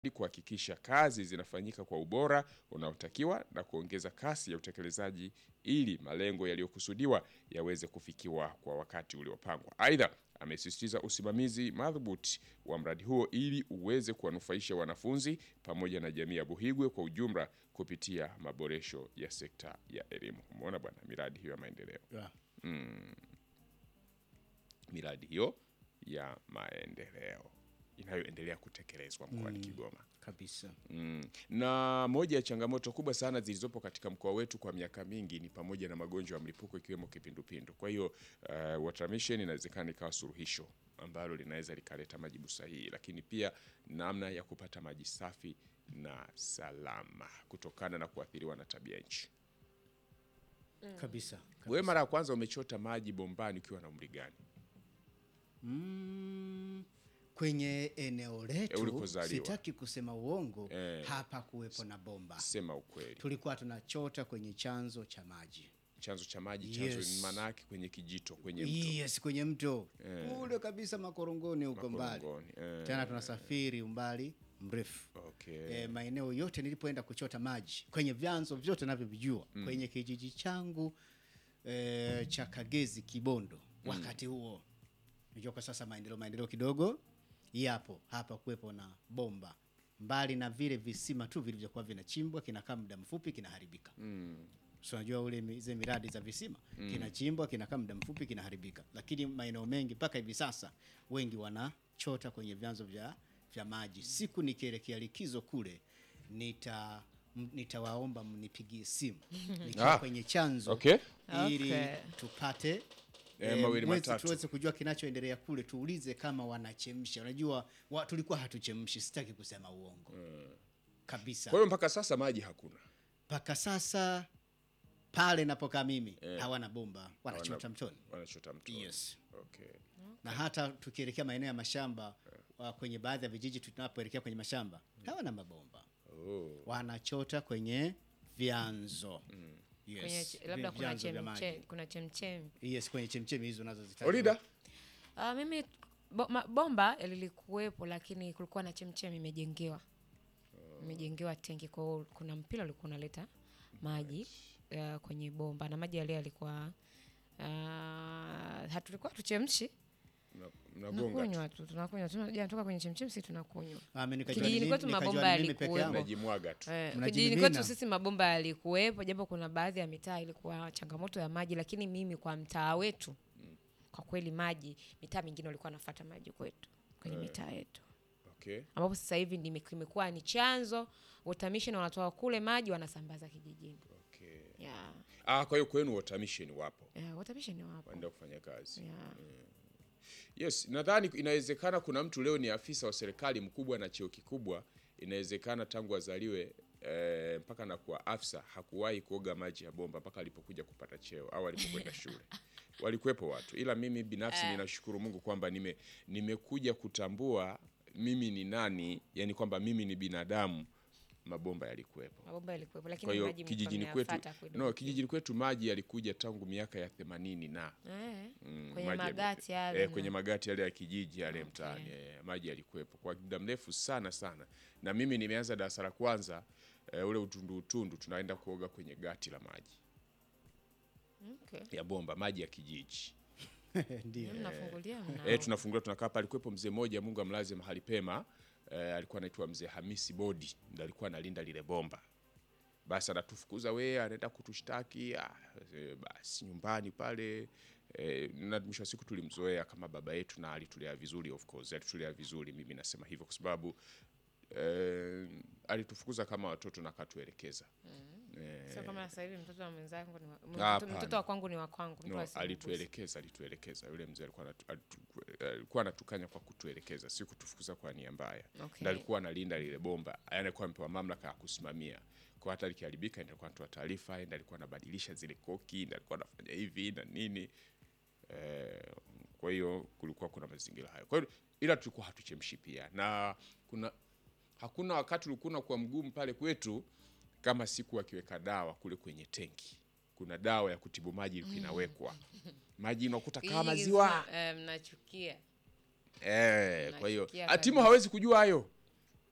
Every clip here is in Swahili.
ili kuhakikisha kazi zinafanyika kwa ubora unaotakiwa na kuongeza kasi ya utekelezaji ili malengo yaliyokusudiwa yaweze kufikiwa kwa wakati uliopangwa. Aidha, amesisitiza usimamizi madhubuti wa mradi huo ili uweze kuwanufaisha wanafunzi pamoja na jamii ya Buhigwe kwa ujumla kupitia maboresho ya sekta ya elimu. Umeona bwana, miradi hiyo ya maendeleo Yeah. miradi hiyo ya maendeleo inayoendelea kutekelezwa mkoani Kigoma. Kabisa. Mm. Na moja ya changamoto kubwa sana zilizopo katika mkoa wetu kwa miaka mingi ni pamoja na magonjwa ya mlipuko ikiwemo kipindupindu. Kwa hiyo uh, Water Mission inawezekana ikawa suluhisho ambalo linaweza likaleta majibu sahihi, lakini pia namna ya kupata maji safi na salama kutokana na kuathiriwa na tabia nchi. Kabisa. Wewe mara ya kwanza umechota maji bombani ukiwa na umri gani? Mm, kwenye eneo Eh, letu ulikozaliwa. sitaki kusema uongo Eh. hapa kuwepo na bomba. Sema ukweli. Tulikuwa tunachota kwenye chanzo cha maji. Chanzo cha maji, chanzo Yes. ni maana yake kwenye kijito, kwenye mto. Yes, kwenye mto kule kabisa makorongoni huko mbali. Makorongoni, eh. Tena tunasafiri umbali mrefu. Okay. E, maeneo yote nilipoenda kuchota maji kwenye vyanzo vyote navyovijua kwenye kijiji changu e, cha Kagezi Kibondo wakati huo najua kwa sasa maendeleo maendeleo kidogo yapo hapa kuwepo na bomba mbali na vile visima tu vilivyokuwa vinachimbwa kinakaa muda mfupi kinaharibika so unajua ule mi- zile miradi za visima kinachimbwa kinakaa muda mfupi kinaharibika lakini maeneo mengi mpaka hivi sasa wengi wanachota kwenye vyanzo vya, vya maji siku nikielekea likizo kule nita m- nitawaomba mnipigie simu nikiwa Ah, kwenye chanzo okay. ili Okay. tupate Eh, eh, mawili mwezi matatu. tuweze kujua kinachoendelea kule tuulize kama wanachemsha unajua wa, tulikuwa hatuchemshi sitaki kusema uongo kabisa Kwa hiyo mpaka sasa maji hakuna. mpaka sasa pale napokaa mimi hawana bomba wanachota Hawana- mtoni Wanachota mto. Yes. Okay. na hata tukielekea maeneo ya mashamba wa kwenye baadhi ya vijiji tunapoelekea kwenye mashamba hawana mabomba Oh. wanachota kwenye vyanzo yes. Kwenye ch- labda vi- kuna vyanzo vya maji. chemche- kuna chemchemi yes kwenye chemchemi hizo unazozitaja Olida? Uh, mimi bo, ma, bomba lilikuwepo lakini kulikuwa na chemchemi imejengewa imejengewa tenki kwa hiyo kuna mpira ulikuwa unaleta maji uh, kwenye bomba na maji yale yalikuwa uh, hatulikuwa tuchemshi Mna- Mnagonga tu. tunakunywa tu tunakunywa tunatoka kwenye chemchemi si tunakunywa Ah, mimi nikajua Kijijini ni- kwetu nikajua mabomba ni mimi peke yalikuwepo. yangu. Mnajimwaga tu. Eh, Mnajimimina. kijijini kwetu sisi mabomba yalikuwepo, japo kuna baadhi ya mitaa ilikuwa changamoto ya maji, lakini mimi kwa mtaa wetu kwa kweli maji, mitaa mingine walikuwa wanafuata maji kwetu kwenye mitaa yetu, Okay. ambapo sasa hivi ndime- kimekuwa ni chanzo utamishi na wanatoa kule maji wanasambaza kijijini. Okay. Yeah. Ah, kwa hiyo kwenu Water Mission wapo. Yeah, utamishi ni wapo. Waenda kufanya kazi. Yeah. Yes, nadhani inawezekana kuna mtu leo ni afisa wa serikali mkubwa na cheo kikubwa, inawezekana tangu azaliwe eh, mpaka na kuwa afisa hakuwahi kuoga maji ya bomba mpaka alipokuja kupata cheo au alipokwenda shule. Walikuwepo watu, ila mimi binafsi ninashukuru Mungu kwamba nime nimekuja kutambua mimi ni nani, yani kwamba mimi ni binadamu. Mabomba yalikuwepo. Mabomba yalikuwepo, Kwa lakini hiyo maji kijijini kwetu mmeyafuata kidogo. no, kijijini kwetu maji yalikuja tangu miaka ya themanini na Eh, Mm, kwenye maji magati yalikuwe- yale eh, na- kwenye magati yale ya kijiji yale mtaani eh, maji yalikuwepo kwa muda mrefu sana sana, na mimi nimeanza darasa la kwanza eh, ule utundu utundu, tunaenda kuoga kwenye gati la maji Okay. ya bomba, maji ya kijiji Ndio. Mnafungulia mna eh, tunafungulia tunakaa pale. Alikuwepo mzee mmoja, Mungu amlaze mahali pema eh, alikuwa anaitwa mzee Hamisi Bodi, ndo alikuwa analinda lile bomba. Basi anatufukuza we, anaenda kutushtaki ah, eh, basi nyumbani pale eh, na mwisho wa siku tulimzoea kama baba yetu na alitulea vizuri, of course alitulea vizuri. Mimi nasema hivyo kwa sababu eh, alitufukuza kama watoto na akatuelekeza eh, Sio kama sasa hivi mtoto wa mwenzangu ni wa, Ah, mtoto, mtoto wa kwangu ni wa kwangu. mtu No, asiniguse. alituelekeza alituelekeza. Yule mzee alikuwa anatu- alitu- alikuwa anatukanya kwa kutuelekeza, si kutufukuza kwa nia mbaya. Okay. Ndio alikuwa analinda lile bomba, yaani alikuwa amepewa mamlaka ya kusimamia. Kwa hata likiharibika, ndio alikuwa anatoa taarifa, ndio alikuwa anabadilisha zile koki, ndio alikuwa anafanya hivi na nini. Eh, kwa hiyo kulikuwa kuna mazingira hayo. Kwa hiyo ila tulikuwa hatuchemshi pia, na kuna hakuna wakati ulikuwa unakuwa mgumu pale kwetu kama siku akiweka dawa kule kwenye tenki. Kuna dawa ya kutibu maji ilikuwa inawekwa maji unakuta kama Kijiji maziwa kizima, eh, mnachukia eh. Kwa hiyo Nachukia atimu kabisa. hawezi kujua hayo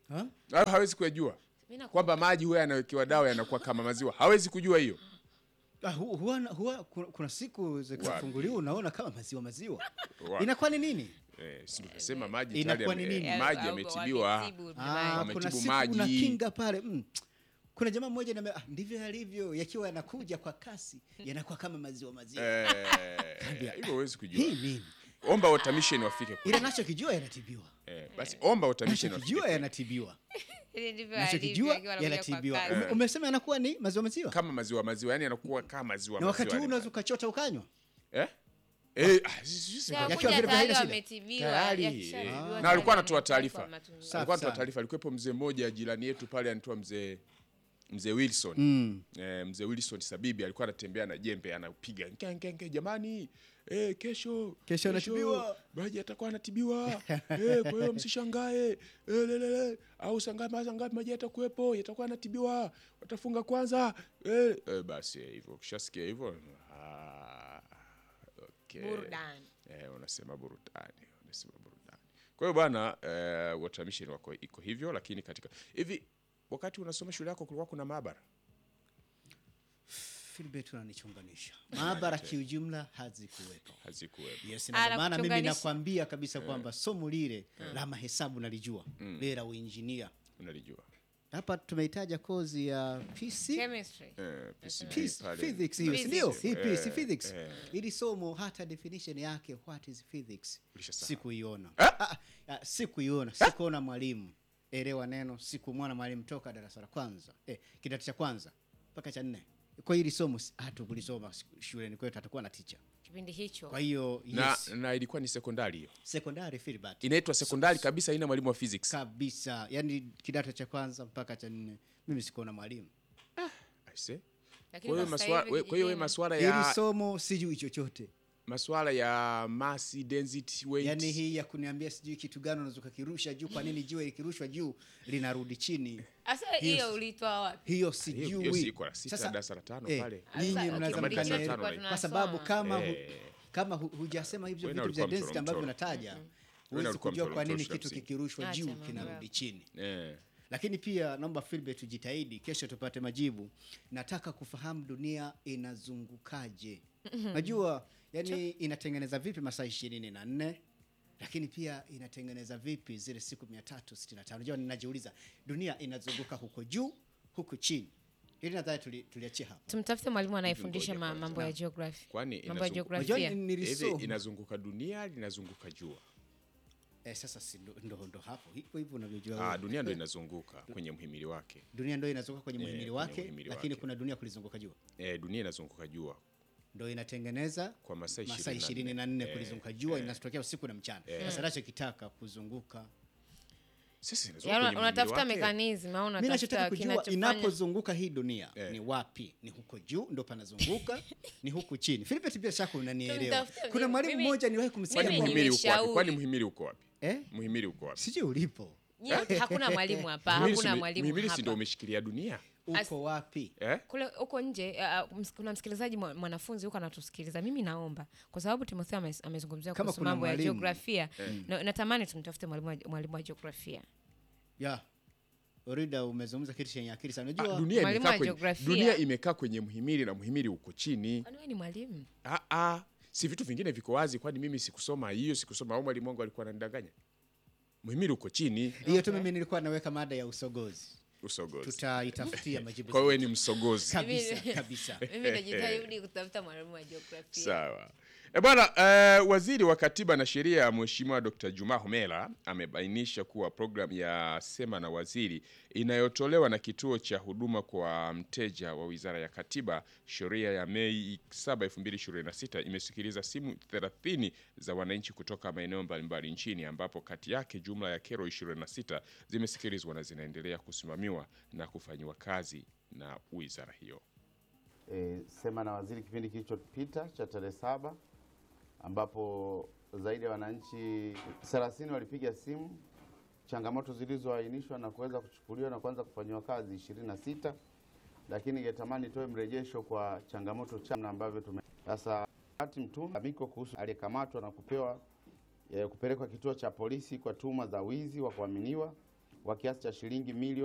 Ha? Hayo hawezi kuyajua Mimi naku- kwamba maji huwa yanawekewa dawa yanakuwa kama maziwa, hawezi kujua hiyo. Ah, hu- huwa, huwa kuna, kuna siku zikifunguliwa unaona kama maziwa maziwa Wapi? inakuwa ni nini Eh, si tunasema maji Inakuwa tayari ni yame- nini? eh, maji Au- yametibiwa. wametibu Ah, maji. Wametibu kuna siku maji. una kinga pale mm. kuna jamaa mmoja nime, ah, ndivyo yalivyo yakiwa yanakuja kwa kasi yanakuwa kama maziwa maziwa Eh, hivyo huwezi hii kujua. nini Omba automation wafike kule. ila nachokijua yanatibiwa Eh, basi omba automation wafike nachokijua kule. yanatibiwa Ili ndivyo nachokijua alivyo, akiwa anakuja kwa yanatibiwa kasi. Ume- umesema yanakuwa ni maziwa maziwa kama maziwa maziwa, yani yanakuwa kama maziwa na wakati maziwa huu yale unaweza ukachota ukanywa Eh? Eh, ah, si- si- si- Ya Yakiwa kuja vile tayari haina shida. wametibiwa, tayari yakishatibiwa eh. tayari na alikuwa anatoa yamekuwa taarifa kwa matumizi. Safi alikuwa anatoa sana. taarifa alikuwepo mzee mmoja jirani yetu pale anaitwa mzee mzee Wilson mm. eh, mzee Wilson Sabibi alikuwa anatembea na jembe anapiga nkenge jamani eh, kesho Kesho anatibiwa. maji atakuwa anatibiwa eh, kwa hiyo msishangae eh, lelele au sangapi mara ngapi maji yatakuwepo yatakuwa anatibiwa watafunga kwanza eh, eh, basi eh, hivyo ukishasikia hivyo ah, okay. Burudani. Eh, unasema burudani, unasema burudani. Kwa hiyo bwana eh, water mission wako iko hivyo, lakini katika hivi wakati unasoma shule yako kulikuwa kuna maabara Philbert unanichunganisha maabara kiujumla hazikuwepo hazikuwepo. yes, na ndio maana mimi Anakuchunganisha. nakwambia kabisa kwamba somo lile la mahesabu nalijua lile la uinjinia Unalijua hapa tumehitaja kozi ya PC Chemistry. eh, PCB Peace, pale. physics hiyo si ndio? Physics. Hii peace, Eh, physics. eh. Ili somo hata definition yake what is physics Ulishasahau. sikuiona. Eh? Ah, ah, sikuiona, sikuona mwalimu. Elewa neno, sikumwona mwalimu toka darasa la kwanza. Eh, kidato cha kwanza mpaka cha nne. Kwa hili somo si- hatukulisoma siku- shuleni kwetu hatakuwa na teacher. Kipindi hicho. Kwa hiyo na, yes, na ilikuwa ni sekondari hiyo, sekondari Philbert inaitwa sekondari kabisa, haina mwalimu wa physics. kabisa. Yaani kidato cha kwanza mpaka cha nne mimi sikuona mwalimu. I say. Lakini Kwa hiyo kwa sasa maswala, hivi kwa hiyo wewe kijijini- maswala Hili ya somo sijui chochote. maswala ya mass density weight yaani hii ya kuniambia sijui kitu gani unaweza ukakirusha juu kwa nini jiwe likirushwa juu linarudi chini Sasa Hiyo- hiyo ulitoa wapi? hiyo hiyo hiyo sijui si iko la sita Sasa, darasa la tano eh, pale. nyinyi Sasa, mnaweza kipindi darasa la chetu tano tulikuwa hivi. kwa sababu tunasoma. kama hu, Eh. kama hu, hujasema hivyo Wewe na vitu vya ulikuwa density mchoro- ambavyo mchoro. unataja Wewe huwezi na ulikuwa kujua mchoro- kwa nini mchoro kitu shule ya kikirushwa Acha juu mambo kinarudi yako. chini Eh. lakini pia naomba Philbert tujitahidi kesho tupate majibu nataka kufahamu dunia inazungukaje najua yani inatengeneza vipi masaa ishirini na nne lakini pia inatengeneza vipi zile siku mia tatu sitini na tano najua ninajiuliza dunia inazunguka huko juu huku chini hili nadhani tuli- tuliachia hapa tumtafute mwalimu anayefundisha ngoja ma- kwanza. mambo ya geography Kwani mambo ya inazungu- Unajua jiografia ni- Hivi nilisoma inazunguka dunia linazunguka jua? eh, sasa si ndo, ndo, ndo hapo hivyo hivyo unavyojua Ah, wewe. dunia ndo inazunguka kwenye mhimili wake. dunia ndo inazunguka kwenye Eh, muhimili kwenye wake muhimili lakini wake. kuna dunia kulizunguka jua Eh, dunia inazunguka jua ndo inatengeneza kwa masaa masaa 24. ishirini na nne Eh, kulizunguka jua inatokea usiku na mchana sasa nachokitaka kuzunguka Sasa inazunguka Yaani kwenye unatafuta muhimili wake. mekanism au mi nachotaka unatafuta kujua kinachofanya inapozunguka hii dunia Eh. ni wapi ni huko juu ndo panazunguka ni huku chini Philipet bila shaka unanielewa Tumtafuta kuna mimi- mwalimu mimi- mmoja niwahi Kwani kumsikia Mimi kwa- muhimili uko wapi? nimeshauri. Kwani muhimili uko wapi? eh? Muhimili uko wapi? sijui ulipo Nyote hakuna mwalimu hapa Muhimili si- hakuna mwalimu muhimili si ndio hapa umeshikilia dunia? As- uko wapi Eh? kule huko nje uh, ms- kuna msikilizaji mwa- mwanafunzi huko anatusikiliza mimi naomba kwa sababu timotheo ame- amezungumzia Kama kuhusu kuna mambo ya mwalimu. jiografia na, natamani tumtafute mwalimu wa- mwalimu wa jiografia ya orida umezungumza kitu chenye akili sana Ah, unajua dunia Mwalimu imekaa wa kwenye jiografia. dunia imekaa kwenye muhimili na muhimili uko chini. kwani wewe ni mwalimu Ah, ah. Si vitu vingine viko wazi, kwani mimi sikusoma hiyo, sikusoma au mwalimu wangu alikuwa ananidanganya? Muhimili uko chini, hiyo tu mimi nilikuwa naweka mada ya usogozi usogozi. tutaitafutia majibu Kwa hiyo wewe ni msogozi. kabisa Mimi- kabisa mimi najitahidi kutafuta mwalimu wa jiografia Sawa. E bwana, eh, waziri wa katiba na sheria Mheshimiwa Dr. Juma Homera amebainisha kuwa programu ya Sema na Waziri inayotolewa na kituo cha huduma kwa mteja wa Wizara ya Katiba, sheria ya Mei 7, 2026 imesikiliza simu 30 za wananchi kutoka maeneo mbalimbali nchini ambapo kati yake jumla ya kero 26 zimesikilizwa na zinaendelea kusimamiwa na kufanyiwa kazi na wizara hiyo. e, sema na waziri kipindi kilichopita cha tarehe saba ambapo zaidi ya wananchi 30 walipiga simu, changamoto zilizoainishwa na kuweza kuchukuliwa na kuanza kufanyiwa kazi 26, lakini ningetamani toe mrejesho kwa changamoto cha na ambavyo tume sasa hati mtume miko kuhusu aliyekamatwa na kupewa e, kupelekwa kituo cha polisi kwa tuhuma za wizi wa kuaminiwa wa kiasi cha shilingi milioni